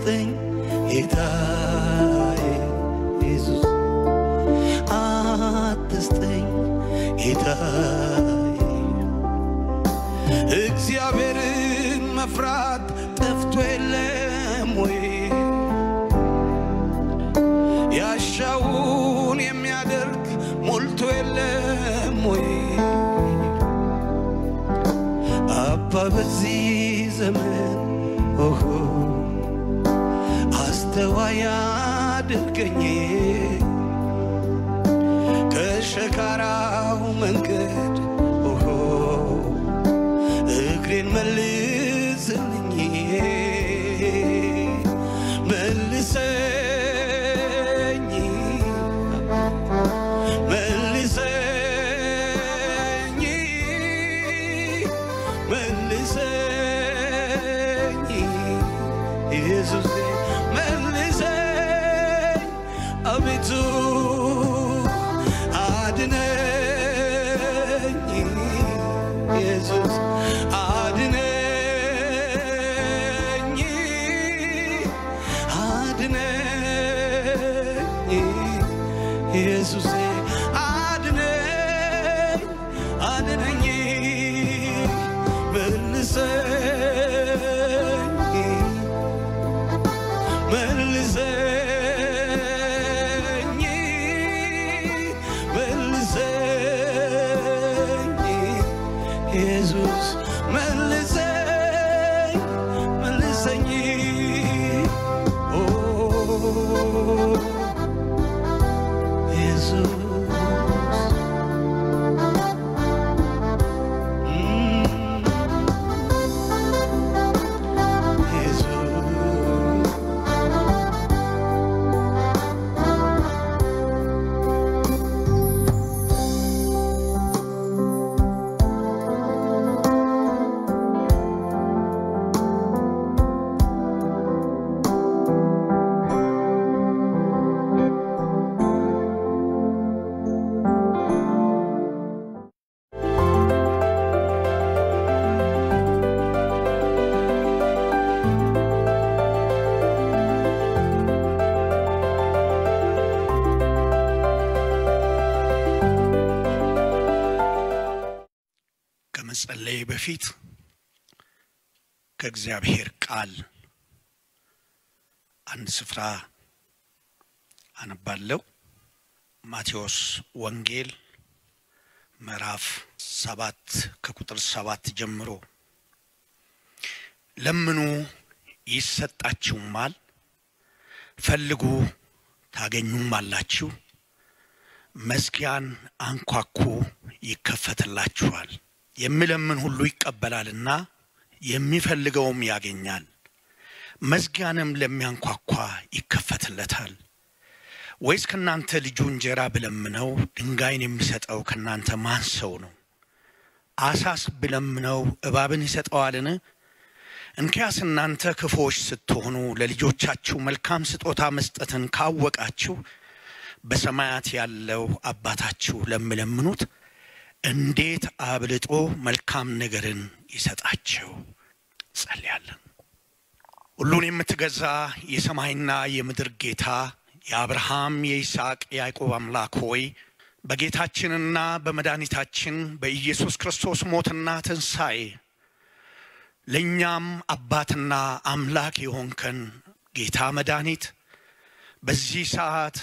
አትስጠኝ ጌታዬ ኢየሱስ አትስጠኝ ጌታዬ እግዚአብሔርን መፍራት ጠፍቶ የለም ወይ ያሻውን የሚያደርግ ሞልቶ የለም ወይ አባ በዚህ ዘመን ኦሆ አስተዋይ አድርገኝ ከሸካራው መንገድ ኦሆ እግሬን መልስልኝ መልሰኝ መልሰኝ መልሰኝ ኢየሱስ መልሰኝ አቤቱ አድነኝ ኢየሱስ አድነኝ አድነኝ ኢየሱስ አድነኝ አድነኝ መልሰኝ መልሰኝ መልሰኝ ኢየሱስ መልሰኝ መልሰኝ ኦ ኢየሱስ እም፣ ኢየሱስ ከመጸለይ በፊት ከእግዚአብሔር ቃል አንድ ስፍራ አነባለሁ። ማቴዎስ ወንጌል ምዕራፍ ሰባት ከቁጥር ሰባት ጀምሮ ለምኑ ይሰጣችሁማል፣ ፈልጉ ታገኙማላችሁ፣ መዝጊያን አንኳኩ ይከፈትላችኋል። የሚለምን ሁሉ ይቀበላልና የሚፈልገውም ያገኛል፣ መዝጊያንም ለሚያንኳኳ ይከፈትለታል። ወይስ ከእናንተ ልጁ እንጀራ ብለምነው ድንጋይን የሚሰጠው ከእናንተ ማን ሰው ነው? አሳስ ብለምነው እባብን ይሰጠዋልን? እንኪያስ እናንተ ክፉዎች ስትሆኑ ለልጆቻችሁ መልካም ስጦታ መስጠትን ካወቃችሁ በሰማያት ያለው አባታችሁ ለሚለምኑት እንዴት አብልጦ መልካም ነገርን ይሰጣቸው። ጸልያለን። ሁሉን የምትገዛ የሰማይና የምድር ጌታ የአብርሃም የይስሐቅ የያዕቆብ አምላክ ሆይ በጌታችንና በመድኃኒታችን በኢየሱስ ክርስቶስ ሞትና ትንሣኤ ለእኛም አባትና አምላክ የሆንከን ጌታ መድኃኒት በዚህ ሰዓት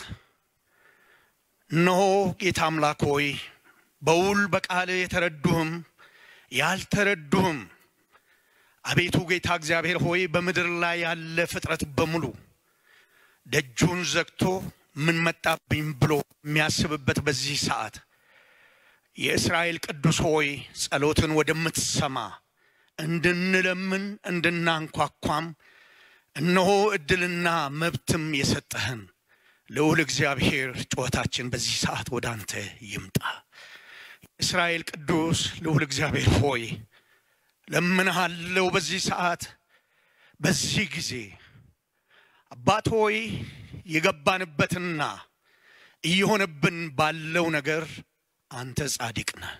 እነሆ ጌታ አምላክ ሆይ በውል በቃል የተረዱህም ያልተረዱህም አቤቱ ጌታ እግዚአብሔር ሆይ በምድር ላይ ያለ ፍጥረት በሙሉ ደጁን ዘግቶ ምን መጣብኝ ብሎ የሚያስብበት በዚህ ሰዓት የእስራኤል ቅዱስ ሆይ ጸሎትን ወደምትሰማ እንድንለምን እንድናንኳኳም እነሆ እድልና መብትም የሰጠህን ልዑል እግዚአብሔር ጩኸታችን በዚህ ሰዓት ወደ አንተ ይምጣ። እስራኤል ቅዱስ ልዑል እግዚአብሔር ሆይ ለምንሃለው በዚህ ሰዓት በዚህ ጊዜ አባት ሆይ የገባንበትና እየሆነብን ባለው ነገር አንተ ጻድቅ ነህ፣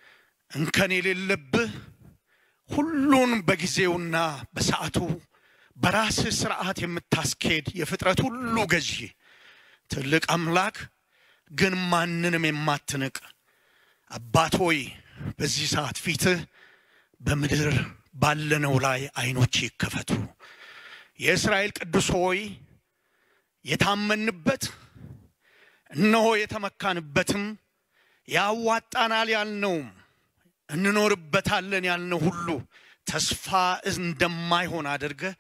እንከን የሌለብህ ሁሉን በጊዜውና በሰዓቱ በራስህ ስርዓት የምታስኬድ የፍጥረት ሁሉ ገዢ ትልቅ አምላክ ግን ማንንም የማትንቅ አባት ሆይ በዚህ ሰዓት ፊትህ በምድር ባለነው ላይ አይኖች ይከፈቱ። የእስራኤል ቅዱስ ሆይ የታመንበት እነሆ የተመካንበትም ያዋጣናል ያልነውም እንኖርበታለን ያልነው ሁሉ ተስፋ እንደማይሆን አድርገህ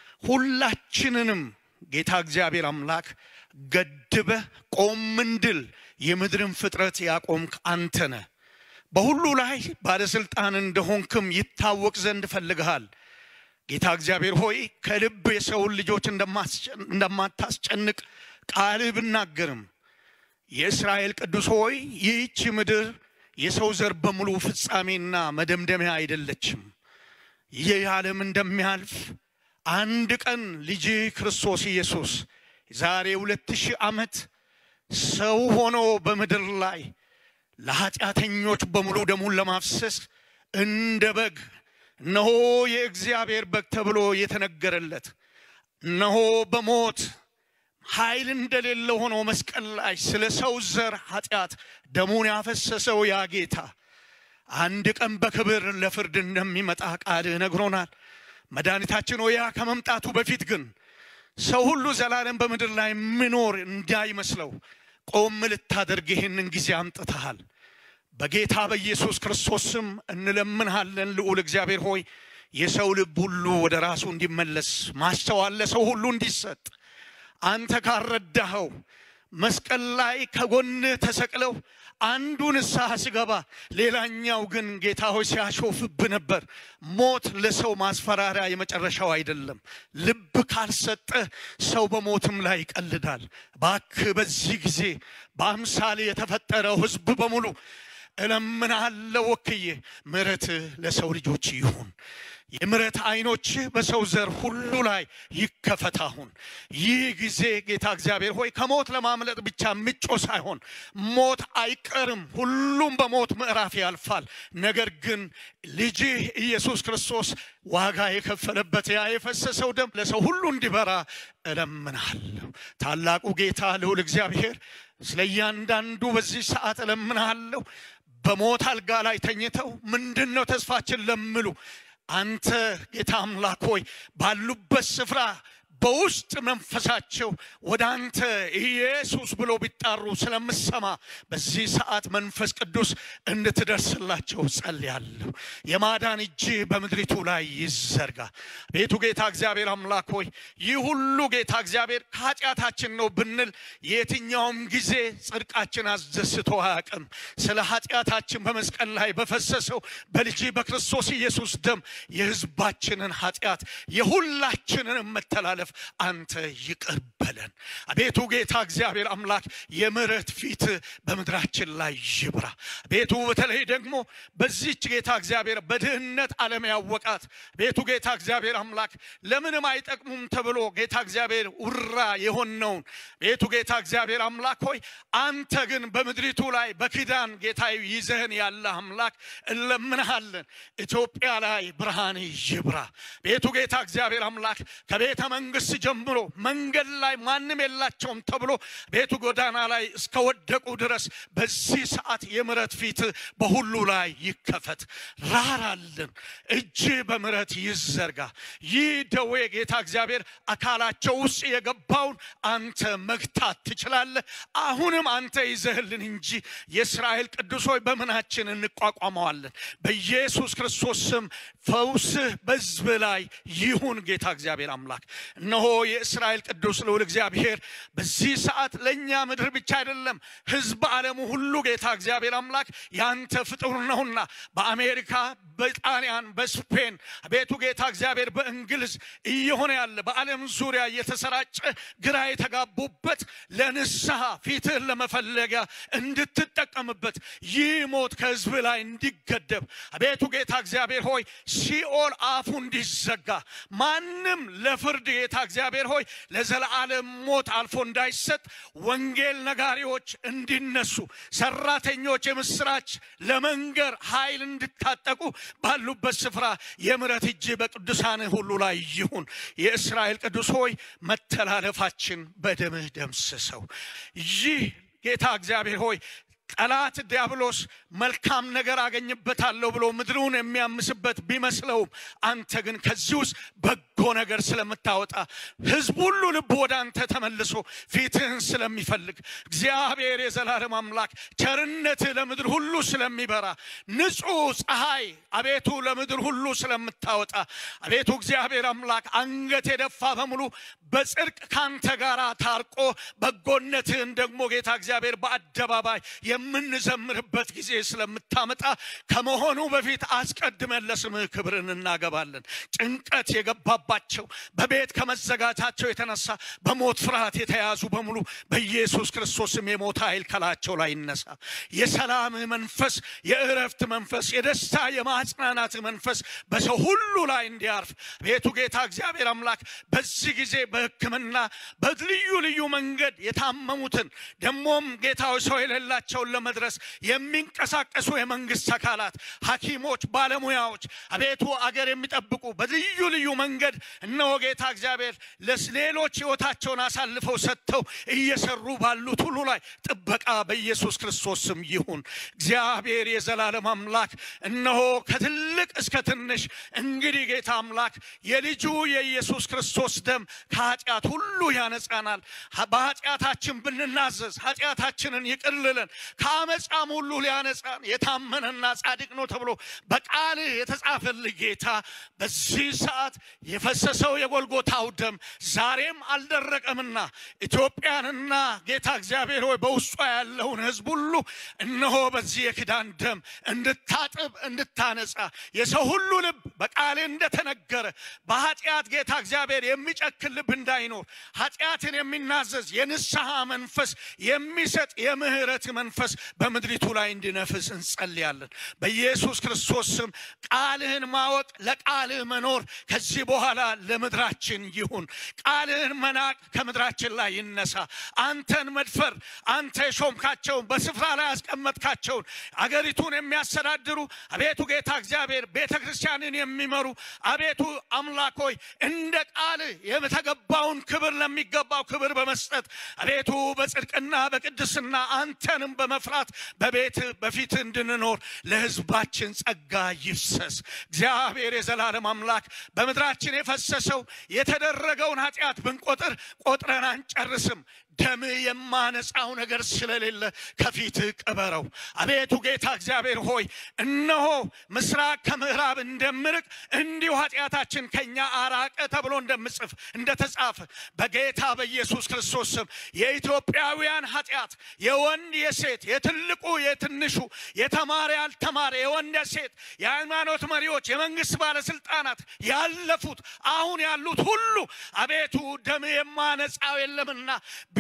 ሁላችንንም ጌታ እግዚአብሔር አምላክ ገድበህ ቆም እንድል የምድርን ፍጥረት ያቆምክ አንተ ነህ። በሁሉ ላይ ባለሥልጣን እንደሆንክም ይታወቅ ዘንድ ፈልግሃል። ጌታ እግዚአብሔር ሆይ ከልብ የሰውን ልጆች እንደማታስጨንቅ ቃልህ ብናገርም የእስራኤል ቅዱስ ሆይ ይህች ምድር የሰው ዘር በሙሉ ፍጻሜና መደምደሚያ አይደለችም። ይህ ዓለም እንደሚያልፍ አንድ ቀን ልጅ ክርስቶስ ኢየሱስ ዛሬ ሁለት ሺህ ዓመት ሰው ሆኖ በምድር ላይ ለኃጢአተኞች በሙሉ ደሙን ለማፍሰስ እንደ በግ እነሆ የእግዚአብሔር በግ ተብሎ የተነገረለት እነሆ በሞት ኃይል እንደሌለ ሆኖ መስቀል ላይ ስለ ሰው ዘር ኃጢአት ደሙን ያፈሰሰው ያ ጌታ አንድ ቀን በክብር ለፍርድ እንደሚመጣ ቃልህ ነግሮናል። መድኃኒታችን ሆይ ያ ከመምጣቱ በፊት ግን ሰው ሁሉ ዘላለም በምድር ላይ ምኖር እንዳይመስለው ቆም ልታደርግ ይህንን ጊዜ አምጥተሃል። በጌታ በኢየሱስ ክርስቶስ ስም እንለምንሃለን። ልዑል እግዚአብሔር ሆይ የሰው ልብ ሁሉ ወደ ራሱ እንዲመለስ ማስተዋል ለሰው ሁሉ እንዲሰጥ አንተ ካረዳኸው መስቀል ላይ ከጎንህ ተሰቅለው አንዱ ንስሐ ሲገባ ሌላኛው ግን ጌታ ሆይ ሲያሾፍብ ነበር። ሞት ለሰው ማስፈራሪያ የመጨረሻው አይደለም። ልብ ካልሰጠ ሰው በሞትም ላይ ይቀልዳል። እባክህ በዚህ ጊዜ በአምሳሌ የተፈጠረው ሕዝብ በሙሉ እለምናለሁ ወክዬ ምሕረትህ ለሰው ልጆች ይሁን። የምሕረት አይኖችህ በሰው ዘር ሁሉ ላይ ይከፈት። አሁን ይህ ጊዜ ጌታ እግዚአብሔር ሆይ ከሞት ለማምለጥ ብቻ ምጮ ሳይሆን ሞት አይቀርም፣ ሁሉም በሞት ምዕራፍ ያልፋል። ነገር ግን ልጅህ ኢየሱስ ክርስቶስ ዋጋ የከፈለበት ያ የፈሰሰው ደም ለሰው ሁሉ እንዲበራ እለምናለሁ። ታላቁ ጌታ ልዑል እግዚአብሔር ስለ እያንዳንዱ በዚህ ሰዓት እለምናለሁ። በሞት አልጋ ላይ ተኝተው ምንድን ነው ተስፋችን ለምሉ አንተ ጌታ አምላክ ሆይ ባሉበት ስፍራ በውስጥ መንፈሳቸው ወደ አንተ ኢየሱስ ብሎ ቢጣሩ ስለምሰማ በዚህ ሰዓት መንፈስ ቅዱስ እንድትደርስላቸው ጸልያለሁ። የማዳን እጅ በምድሪቱ ላይ ይዘርጋ። ቤቱ ጌታ እግዚአብሔር አምላክ ሆይ ይህ ሁሉ ጌታ እግዚአብሔር ከኃጢአታችን ነው ብንል የትኛውም ጊዜ ጽድቃችን አስደስቶ አያውቅም። ስለ ኃጢአታችን በመስቀል ላይ በፈሰሰው በልጅ በክርስቶስ ኢየሱስ ደም የሕዝባችንን ኃጢአት የሁላችንን መተላለፍ አንተ ይቅር በለን። አቤቱ ጌታ እግዚአብሔር አምላክ የምሕረት ፊት በምድራችን ላይ ይብራ። ቤቱ በተለይ ደግሞ በዚች ጌታ እግዚአብሔር በድህነት ዓለም ያወቃት ቤቱ ጌታ እግዚአብሔር አምላክ ለምንም አይጠቅሙም ተብሎ ጌታ እግዚአብሔር ውራ የሆነውን ቤቱ ጌታ እግዚአብሔር አምላክ ሆይ አንተ ግን በምድሪቱ ላይ በኪዳን ጌታ ይዘህን ያለ አምላክ እንለምንሃለን። ኢትዮጵያ ላይ ብርሃን ይብራ። ቤቱ ጌታ እግዚአብሔር አምላክ ከቤተ መንግስት ጀምሮ መንገድ ላይ ማንም የላቸውም ተብሎ ቤቱ ጎዳና ላይ እስከወደቁ ድረስ በዚህ ሰዓት የምሕረት ፊት በሁሉ ላይ ይከፈት። ራራልን፣ እጅ በምሕረት ይዘርጋ። ይህ ደዌ ጌታ እግዚአብሔር አካላቸው ውስጥ የገባውን አንተ መግታት ትችላለህ። አሁንም አንተ ይዘህልን እንጂ የእስራኤል ቅዱስ ሆይ በምናችን እንቋቋመዋለን። በኢየሱስ ክርስቶስ ስም ፈውስህ በሕዝብ ላይ ይሁን። ጌታ እግዚአብሔር አምላክ እነሆ የእስራኤል ቅዱስ ልዑል እግዚአብሔር በዚህ ሰዓት ለእኛ ምድር ብቻ አይደለም ሕዝብ ዓለሙ ሁሉ ጌታ እግዚአብሔር አምላክ ያንተ ፍጡር ነውና በአሜሪካ፣ በጣሊያን፣ በስፔን ቤቱ ጌታ እግዚአብሔር በእንግሊዝ እየሆነ ያለ በዓለም ዙሪያ እየተሰራጨ ግራ የተጋቡበት ለንስሐ ፊትህን ለመፈለጊያ እንድትጠቀምበት ይህ ሞት ከሕዝብ ላይ እንዲገደብ አቤቱ ጌታ እግዚአብሔር ሆይ ሲኦል አፉ እንዲዘጋ ማንም ለፍርድ ጌታ እግዚአብሔር ሆይ ለዘላለም ሞት አልፎ እንዳይሰጥ ወንጌል ነጋሪዎች እንዲነሱ ሰራተኞች የምስራች ለመንገር ኃይል እንድታጠቁ ባሉበት ስፍራ የምሕረት እጅ በቅዱሳን ሁሉ ላይ ይሁን። የእስራኤል ቅዱስ ሆይ መተላለፋችን በደምህ ደምስሰው። ይህ ጌታ እግዚአብሔር ሆይ ጠላት ዲያብሎስ መልካም ነገር አገኝበታለሁ ብሎ ምድሩን የሚያምስበት ቢመስለውም አንተ ግን ከዚህ ውስጥ በጎ ነገር ስለምታወጣ ሕዝብ ሁሉ ልብ ወደ አንተ ተመልሶ ፊትህን ስለሚፈልግ እግዚአብሔር የዘላለም አምላክ ቸርነትህ ለምድር ሁሉ ስለሚበራ ንጹሕ ፀሐይ አቤቱ ለምድር ሁሉ ስለምታወጣ አቤቱ እግዚአብሔር አምላክ አንገት የደፋ በሙሉ በጽድቅ ካንተ ጋር ታርቆ በጎነትህን ደግሞ ጌታ እግዚአብሔር በአደባባይ የምንዘምርበት ጊዜ ስለምታመጣ ከመሆኑ በፊት አስቀድመን ለስምህ ክብርን እናገባለን። ጭንቀት የገባባቸው በቤት ከመዘጋታቸው የተነሳ በሞት ፍርሃት የተያዙ በሙሉ በኢየሱስ ክርስቶስም የሞት ኃይል ከላቸው ላይ ይነሳ። የሰላምህ መንፈስ፣ የእረፍት መንፈስ፣ የደስታ የማጽናናት መንፈስ በሰው ሁሉ ላይ እንዲያርፍ ቤቱ ጌታ እግዚአብሔር አምላክ በዚህ ጊዜ በሕክምና በልዩ ልዩ መንገድ የታመሙትን ደግሞም ጌታዊ ሰው የሌላቸውን ለመድረስ የሚንቀሳቀሱ የመንግስት አካላት፣ ሐኪሞች፣ ባለሙያዎች አቤቱ አገር የሚጠብቁ በልዩ ልዩ መንገድ እነሆ ጌታ እግዚአብሔር ለሌሎች ሕይወታቸውን አሳልፈው ሰጥተው እየሰሩ ባሉት ሁሉ ላይ ጥበቃ በኢየሱስ ክርስቶስ ስም ይሁን። እግዚአብሔር የዘላለም አምላክ እነሆ ከትልቅ እስከ ትንሽ እንግዲህ ጌታ አምላክ የልጁ የኢየሱስ ክርስቶስ ደም ከኃጢአት ሁሉ ያነጻናል። በኃጢአታችን ብንናዘዝ ኃጢአታችንን ይቅር ሊለን ከአመፃም ሁሉ ሊያነጻን የታመነና ጻድቅ ነው ተብሎ በቃልህ የተጻፈልህ ጌታ በዚህ ሰዓት የፈሰሰው የጎልጎታው ደም ዛሬም አልደረቀምና ኢትዮጵያንና ጌታ እግዚአብሔር ሆይ በውስጧ ያለውን ሕዝብ ሁሉ እነሆ በዚህ የኪዳን ደም እንድታጥብ እንድታነጻ የሰው ሁሉ ልብ በቃልህ እንደተነገረ በኃጢአት ጌታ እግዚአብሔር የሚጨክን ልብ እንዳይኖር ኃጢአትን የሚናዘዝ የንስሐ መንፈስ የሚሰጥ የምህረት መንፈስ በምድሪቱ ላይ እንዲነፍስ እንጸልያለን። በኢየሱስ ክርስቶስ ስም ቃልህን ማወቅ ለቃልህ መኖር ከዚህ በኋላ ለምድራችን ይሁን። ቃልህን መናቅ ከምድራችን ላይ ይነሳ። አንተን መድፈር አንተ የሾምካቸውን በስፍራ ላይ ያስቀመጥካቸውን አገሪቱን የሚያስተዳድሩ አቤቱ ጌታ እግዚአብሔር ቤተ ክርስቲያንን የሚመሩ አቤቱ አምላክ ሆይ እንደ ቃልህ የተገባውን ክብር ለሚገባው ክብር በመስጠት አቤቱ በጽድቅና በቅድስና አንተንም በመፍራት በቤት በፊት እንድንኖር ለሕዝባችን ጸጋ ይፍሰስ። እግዚአብሔር የዘላለም አምላክ በምድራችን የፈሰሰው የተደረገውን ኃጢአት ብንቆጥር ቆጥረን አንጨርስም። ደም የማነጻው ነገር ስለሌለ ከፊትህ ቅበረው። አቤቱ ጌታ እግዚአብሔር ሆይ እነሆ ምስራቅ ከምዕራብ እንደምርቅ እንዲሁ ኃጢአታችን ከኛ አራቀ ተብሎ እንደምጽፍ እንደተጻፈ በጌታ በኢየሱስ ክርስቶስ ስም የኢትዮጵያውያን ኃጢአት የወንድ የሴት የትልቁ የትንሹ የተማረ ያልተማረ የወንድ የሴት የሃይማኖት መሪዎች የመንግስት ባለስልጣናት ያለፉት አሁን ያሉት ሁሉ አቤቱ ደም የማነጻው የለምና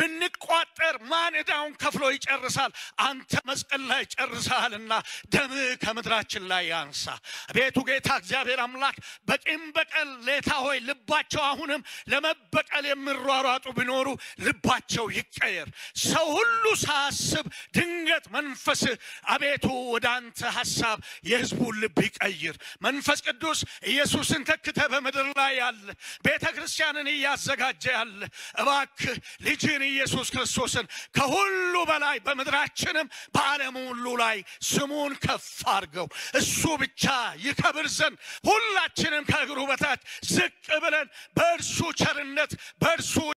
ብንቋጠር ማን ዕዳውን ከፍሎ ይጨርሳል? አንተ መስቀል ላይ ጨርሰሃልና ደምህ ከምድራችን ላይ ያንሳ። አቤቱ ጌታ እግዚአብሔር አምላክ በቂም በቀል ሌታ ሆይ ልባቸው አሁንም ለመበቀል የሚሯሯጡ ቢኖሩ ልባቸው ይቀየር። ሰው ሁሉ ሳያስብ ድንገት መንፈስህ አቤቱ ወደ አንተ ሐሳብ የሕዝቡን ልብ ይቀይር። መንፈስ ቅዱስ ኢየሱስን ተክተ በምድር ላይ ያለ ቤተ ክርስቲያንን እያዘጋጀ ያለ እባክህ ልጅን ኢየሱስ ክርስቶስን ከሁሉ በላይ በምድራችንም በዓለም ሁሉ ላይ ስሙን ከፍ አድርገው እሱ ብቻ ይከብር ዘንድ ሁላችንም ከእግሩ በታች ዝቅ ብለን በእርሱ ቸርነት በእርሱ